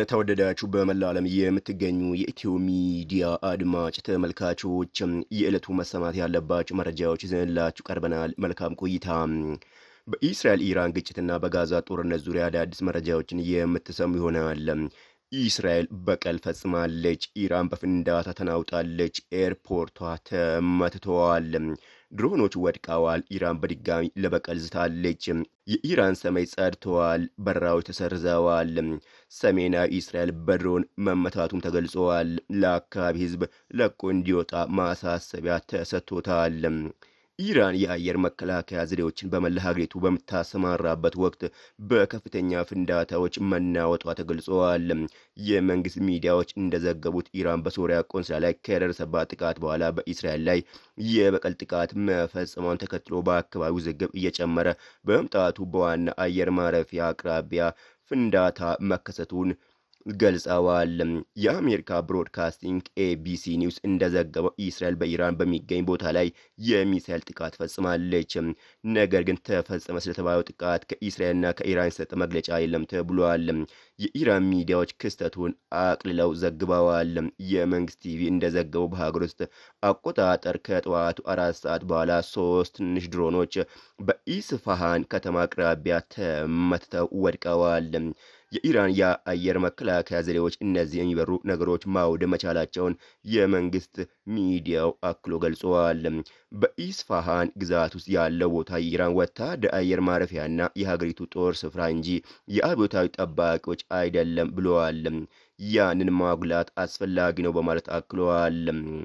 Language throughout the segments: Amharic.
የተወደዳችሁ በመላ ዓለም የምትገኙ የኢትዮ ሚዲያ አድማጭ ተመልካቾች የዕለቱ መሰማት ያለባቸው መረጃዎች ይዘንላችሁ ቀርበናል። መልካም ቆይታ። በኢስራኤል ኢራን ግጭትና በጋዛ ጦርነት ዙሪያ አዳዲስ መረጃዎችን የምትሰሙ ይሆናል። ኢስራኤል በቀል ፈጽማለች። ኢራን በፍንዳታ ተናውጣለች። ኤርፖርቷ ተመትተዋል። ድሮኖች ወድቀዋል። ኢራን በድጋሚ ለበቀል ዝታለች። የኢራን ሰማይ ጸድተዋል። በረራዎች ተሰርዘዋል። ሰሜናዊ እስራኤል በድሮን መመታቱም ተገልጸዋል። ለአካባቢ ሕዝብ ለቆ እንዲወጣ ማሳሰቢያ ተሰጥቶታል። ኢራን የአየር መከላከያ ዘዴዎችን በመላ ሀገሪቱ በምታሰማራበት ወቅት በከፍተኛ ፍንዳታዎች መናወጧ ተገልጸዋል። የመንግስት ሚዲያዎች እንደዘገቡት ኢራን በሶሪያ ቆንስላ ላይ ከደረሰባት ጥቃት በኋላ በኢስራኤል ላይ የበቀል ጥቃት መፈጸሟን ተከትሎ በአካባቢው ውዝግብ እየጨመረ በመምጣቱ በዋና አየር ማረፊያ አቅራቢያ ፍንዳታ መከሰቱን ገልጸዋል። የአሜሪካ ብሮድካስቲንግ ኤቢሲ ኒውስ እንደዘገበው እስራኤል በኢራን በሚገኝ ቦታ ላይ የሚሳይል ጥቃት ፈጽማለች። ነገር ግን ተፈጸመ ስለተባለው ጥቃት ከእስራኤልና ከኢራን የሰጠ መግለጫ የለም ተብሏል። የኢራን ሚዲያዎች ክስተቱን አቅልለው ዘግበዋል። የመንግስት ቲቪ እንደዘገበው በሀገር ውስጥ አቆጣጠር ከጠዋቱ አራት ሰዓት በኋላ ሶስት ትንሽ ድሮኖች በኢስፋሃን ከተማ አቅራቢያ ተመትተው ወድቀዋል። የኢራን የአየር መከላከያ ዘዴዎች እነዚህ የሚበሩ ነገሮች ማውደም መቻላቸውን የመንግስት ሚዲያው አክሎ ገልጸዋል። በኢስፋሃን ግዛት ውስጥ ያለው ቦታ የኢራን ወታደር አየር ማረፊያና የሀገሪቱ ጦር ስፍራ እንጂ የአብዮታዊ ጠባቂዎች አይደለም ብለዋል። ያንን ማጉላት አስፈላጊ ነው በማለት አክለዋል።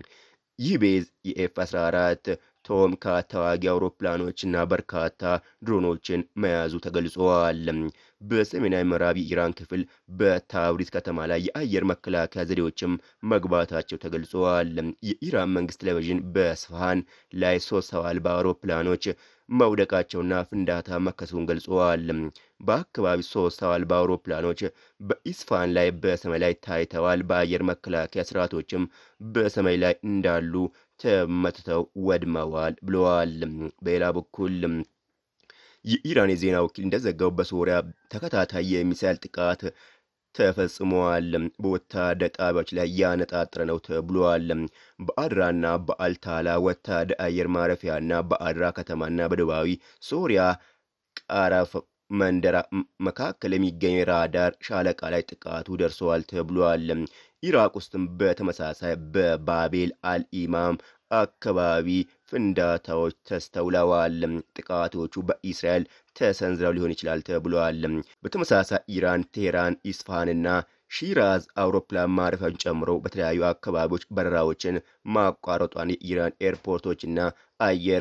ይህ ቤዝ የኤፍ 14 ቶም ከተዋጊ አውሮፕላኖችና በርካታ ድሮኖችን መያዙ ተገልጸዋል። በሰሜናዊ ምዕራብ የኢራን ክፍል በታብሪዝ ከተማ ላይ የአየር መከላከያ ዘዴዎችም መግባታቸው ተገልጸዋል። የኢራን መንግስት ቴሌቪዥን በስፋሃን ላይ ሶስት ሰው አልባ አውሮፕላኖች መውደቃቸውና ፍንዳታ መከሰቱን ገልጸዋል። በአካባቢ ሶስት ሰው አልባ አውሮፕላኖች በኢስፋሃን ላይ በሰማይ ላይ ታይተዋል። በአየር መከላከያ ስርዓቶችም በሰማይ ላይ እንዳሉ ተመትተው ወድመዋል ብለዋል። በሌላ በኩል የኢራን የዜና ወኪል እንደዘገበው በሶሪያ ተከታታይ የሚሳይል ጥቃት ተፈጽመዋል። በወታደር ጣቢያዎች ላይ ያነጣጠረ ነው ተብሏል። በአድራና በአልታላ ወታደር አየር ማረፊያና በአድራ ከተማና በደቡባዊ ሶሪያ ቃራፍ መንደራ መካከል የሚገኝ ራዳር ሻለቃ ላይ ጥቃቱ ደርሰዋል ተብሏል። ኢራቅ ውስጥም በተመሳሳይ በባቤል አልኢማም አካባቢ ፍንዳታዎች ተስተውለዋል። ጥቃቶቹ በኢስራኤል ተሰንዝረው ሊሆን ይችላል ተብሏል። በተመሳሳይ ኢራን ቴህራን፣ ኢስፋሃንና ሺራዝ አውሮፕላን ማረፊያውን ጨምሮ በተለያዩ አካባቢዎች በረራዎችን ማቋረጧን የኢራን ኤርፖርቶችና አየር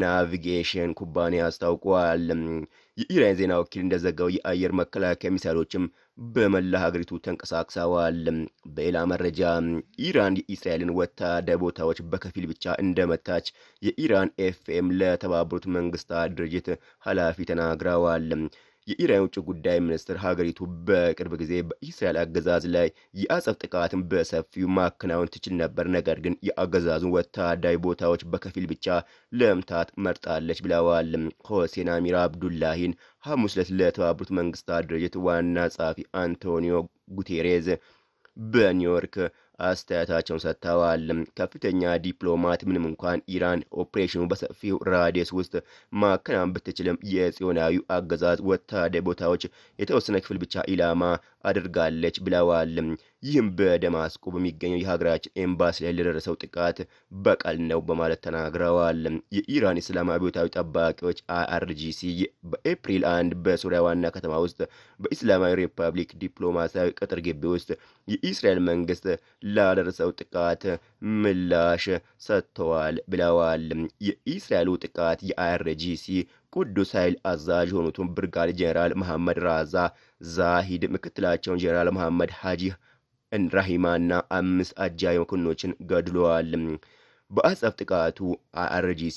ናቪጌሽን ኩባንያ አስታውቋል። የኢራን ዜና ወኪል እንደዘገበው የአየር መከላከያ ሚሳይሎችም በመላ ሀገሪቱ ተንቀሳቅሰዋል። በሌላ መረጃ ኢራን የኢስራኤልን ወታደር ቦታዎች በከፊል ብቻ እንደመታች የኢራን ኤፍኤም ለተባበሩት መንግስታት ድርጅት ኃላፊ ተናግረዋል። የኢራን ውጭ ጉዳይ ሚኒስትር ሀገሪቱ በቅርብ ጊዜ በኢስራኤል አገዛዝ ላይ የአጸፍ ጥቃትን በሰፊው ማከናወን ትችል ነበር፣ ነገር ግን የአገዛዙን ወታደራዊ ቦታዎች በከፊል ብቻ ለምታት መርጣለች ብለዋል። ሆሴን አሚር አብዱላሂን ሐሙስ ዕለት ለተባበሩት መንግስታት ድርጅት ዋና ጸሐፊ አንቶኒዮ ጉቴሬዝ በኒውዮርክ አስተያየታቸውን ሰጥተዋል። ከፍተኛ ዲፕሎማት ምንም እንኳን ኢራን ኦፕሬሽኑ በሰፊው ራዲየስ ውስጥ ማከናወን ብትችልም የጽዮናዊው አገዛዝ ወታደር ቦታዎች የተወሰነ ክፍል ብቻ ኢላማ አድርጋለች ብለዋል። ይህም በደማስቆ በሚገኘው የሀገራችን ኤምባሲ ላይ ለደረሰው ጥቃት በቀል ነው በማለት ተናግረዋል። የኢራን እስላማዊ አብዮታዊ ጠባቂዎች አይአርጂሲ በኤፕሪል አንድ በሶሪያ ዋና ከተማ ውስጥ በኢስላማዊ ሪፐብሊክ ዲፕሎማሲያዊ ቅጥር ግቢ ውስጥ የኢስራኤል መንግስት ላደረሰው ጥቃት ምላሽ ሰጥተዋል ብለዋል። የኢስራኤሉ ጥቃት የአይአርጂሲ ቅዱስ ኃይል አዛዥ የሆኑትን ብርጋዴር ጄኔራል መሐመድ ራዛ ዛሂድ፣ ምክትላቸውን ጄኔራል መሐመድ ሀጂ ራሂማና አምስት አጃቢ መኮንኖችን ገድለዋል። በአጸፍ ጥቃቱ አይአርጂሲ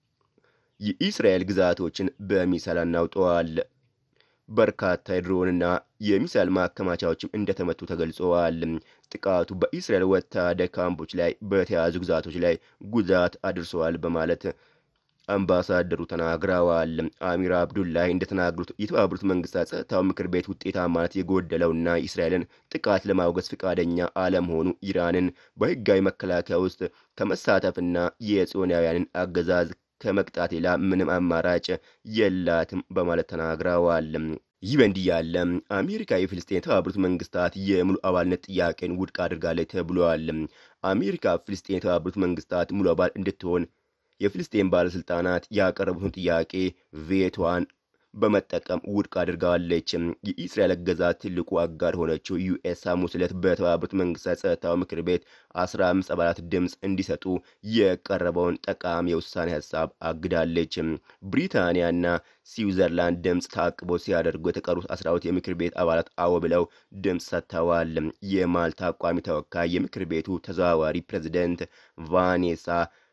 የኢስራኤል ግዛቶችን በሚሳይል አናውጠዋል። በርካታ የድሮንና የሚሳይል ማከማቻዎችም እንደተመቱ ተገልጸዋል። ጥቃቱ በኢስራኤል ወታደር ካምፖች ላይ በተያዙ ግዛቶች ላይ ጉዳት አድርሰዋል በማለት አምባሳደሩ ተናግረዋል። አሚር አብዱላሂ እንደተናገሩት የተባበሩት መንግስታት ጸጥታው ምክር ቤት ውጤታማነት የጎደለውና የእስራኤልን ጥቃት ለማውገዝ ፈቃደኛ አለመሆኑ ኢራንን በህጋዊ መከላከያ ውስጥ ከመሳተፍና የጽዮናውያንን አገዛዝ ከመቅጣት ሌላ ምንም አማራጭ የላትም በማለት ተናግረዋል። ይህ በእንዲህ ያለ አሜሪካ የፍልስጤን የተባበሩት መንግስታት የሙሉ አባልነት ጥያቄን ውድቅ አድርጋለች ተብሏል። አሜሪካ ፍልስጤን የተባበሩት መንግስታት ሙሉ አባል እንድትሆን የፍልስጤን ባለስልጣናት ያቀረቡትን ጥያቄ ቬቷን በመጠቀም ውድቅ አድርጋለች። የኢስራኤል አገዛዝ ትልቁ አጋር ሆነችው ዩኤስ ሐሙስ ዕለት በተባበሩት መንግስታት ጸጥታው ምክር ቤት 15 አባላት ድምፅ እንዲሰጡ የቀረበውን ጠቃሚ የውሳኔ ሀሳብ አግዳለች። ብሪታንያና ስዊዘርላንድ ድምፅ ታቅቦ ሲያደርጉ የተቀሩት 12 የምክር ቤት አባላት አዎ ብለው ድምፅ ሰጥተዋል። የማልታ ቋሚ ተወካይ የምክር ቤቱ ተዘዋዋሪ ፕሬዚደንት ቫኔሳ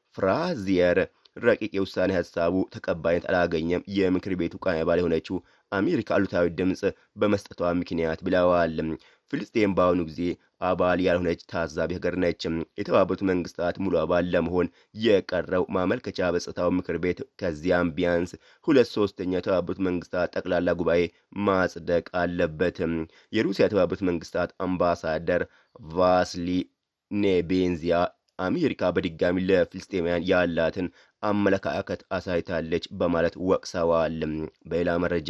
ፍራዚየር ረቂቅ የውሳኔ ሀሳቡ ተቀባይነት አላገኘም፣ የምክር ቤቱ ቃል አባል የሆነችው አሜሪካ አሉታዊ ድምፅ በመስጠቷ ምክንያት ብለዋል። ፍልስጤም በአሁኑ ጊዜ አባል ያልሆነች ታዛቢ ሀገር ነች። የተባበሩት መንግስታት ሙሉ አባል ለመሆን የቀረው ማመልከቻ በጸጥታው ምክር ቤት ከዚያም ቢያንስ ሁለት ሶስተኛ የተባበሩት መንግስታት ጠቅላላ ጉባኤ ማጽደቅ አለበት። የሩሲያ የተባበሩት መንግስታት አምባሳደር ቫስሊ ኔቤንዚያ አሜሪካ በድጋሚ ለፍልስጤማውያን ያላትን አመለካከት አሳይታለች በማለት ወቅሰዋል። በሌላ መረጃ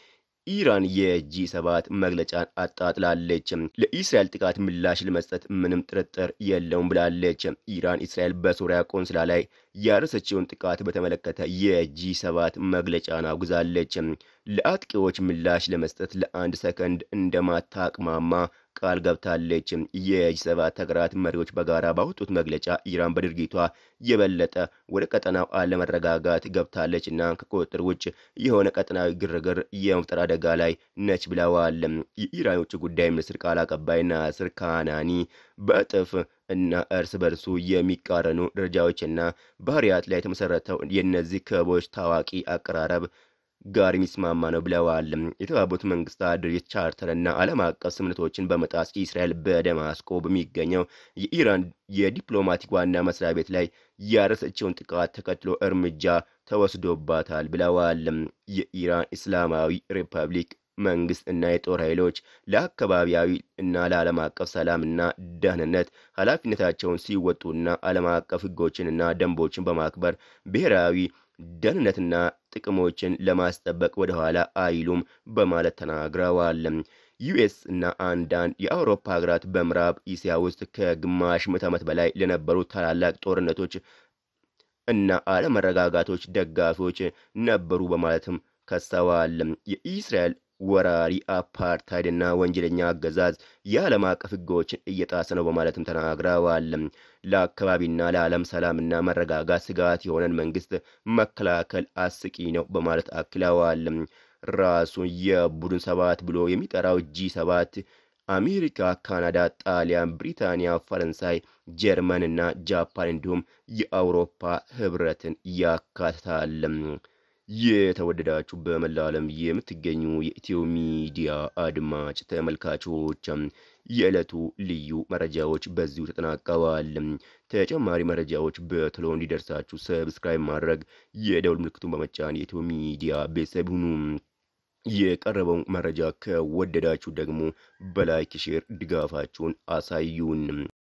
ኢራን የጂ ሰባት መግለጫን አጣጥላለች። ለኢስራኤል ጥቃት ምላሽ ለመስጠት ምንም ጥርጥር የለውም ብላለች። ኢራን እስራኤል በሶሪያ ቆንስላ ላይ ያደረሰችውን ጥቃት በተመለከተ የጂ ሰባት መግለጫን አውግዛለች። ለአጥቂዎች ምላሽ ለመስጠት ለአንድ ሰከንድ እንደማታቅማማ ቃል ገብታለች። የጂ ሰባት ሀገራት መሪዎች በጋራ ባወጡት መግለጫ ኢራን በድርጊቷ የበለጠ ወደ ቀጠናው አለመረጋጋት ገብታለች እና ከቁጥጥር ውጭ የሆነ ቀጠናዊ ግርግር የመፍጠር አደጋ ላይ ነች ብለዋል። የኢራን የውጭ ጉዳይ ሚኒስትር ቃል አቀባይ ናስር ካናኒ በእጥፍ እና እርስ በርሱ የሚቃረኑ ደረጃዎችና ባህሪያት ላይ የተመሰረተው የእነዚህ ክበቦች ታዋቂ አቀራረብ ጋር የሚስማማ ነው ብለዋል። የተባበሩት መንግስታት ድርጅት ቻርተር እና ዓለም አቀፍ ስምምነቶችን በመጣስ እስራኤል በደማስቆ በሚገኘው የኢራን የዲፕሎማቲክ ዋና መስሪያ ቤት ላይ ያደረሰችውን ጥቃት ተከትሎ እርምጃ ተወስዶባታል ብለዋል። የኢራን እስላማዊ ሪፐብሊክ መንግስት እና የጦር ኃይሎች ለአካባቢያዊ እና ለዓለም አቀፍ ሰላምና ደህንነት ኃላፊነታቸውን ሲወጡና ዓለም አቀፍ ሕጎችንና ደንቦችን በማክበር ብሔራዊ ደህንነትና ጥቅሞችን ለማስጠበቅ ወደኋላ አይሉም በማለት ተናግረዋል። ዩኤስ እና አንዳንድ የአውሮፓ ሀገራት በምዕራብ እስያ ውስጥ ከግማሽ ምዕተ ዓመት በላይ ለነበሩ ታላላቅ ጦርነቶች እና አለመረጋጋቶች ደጋፊዎች ነበሩ በማለትም ከሰዋል። የኢስራኤል ወራሪ አፓርታይድና ወንጀለኛ አገዛዝ የዓለም አቀፍ ሕጎችን እየጣሰ ነው በማለትም ተናግረዋል። ለአካባቢና ለዓለም ሰላምና መረጋጋት ስጋት የሆነን መንግስት መከላከል አስቂ ነው በማለት አክለዋል። ራሱን የቡድን ሰባት ብሎ የሚጠራው ጂ ሰባት አሜሪካ፣ ካናዳ፣ ጣሊያን፣ ብሪታንያ፣ ፈረንሳይ፣ ጀርመን እና ጃፓን እንዲሁም የአውሮፓ ህብረትን ያካትታል። የተወደዳችሁ በመላው ዓለም የምትገኙ የኢትዮ ሚዲያ አድማጭ ተመልካቾች የዕለቱ ልዩ መረጃዎች በዚሁ ተጠናቀዋል። ተጨማሪ መረጃዎች በቶሎ እንዲደርሳችሁ ሰብስክራይብ ማድረግ የደውል ምልክቱን በመጫን የኢትዮ ሚዲያ ቤተሰብ ሁኑ። የቀረበውን መረጃ ከወደዳችሁ ደግሞ በላይክ ሼር ድጋፋችሁን አሳዩን።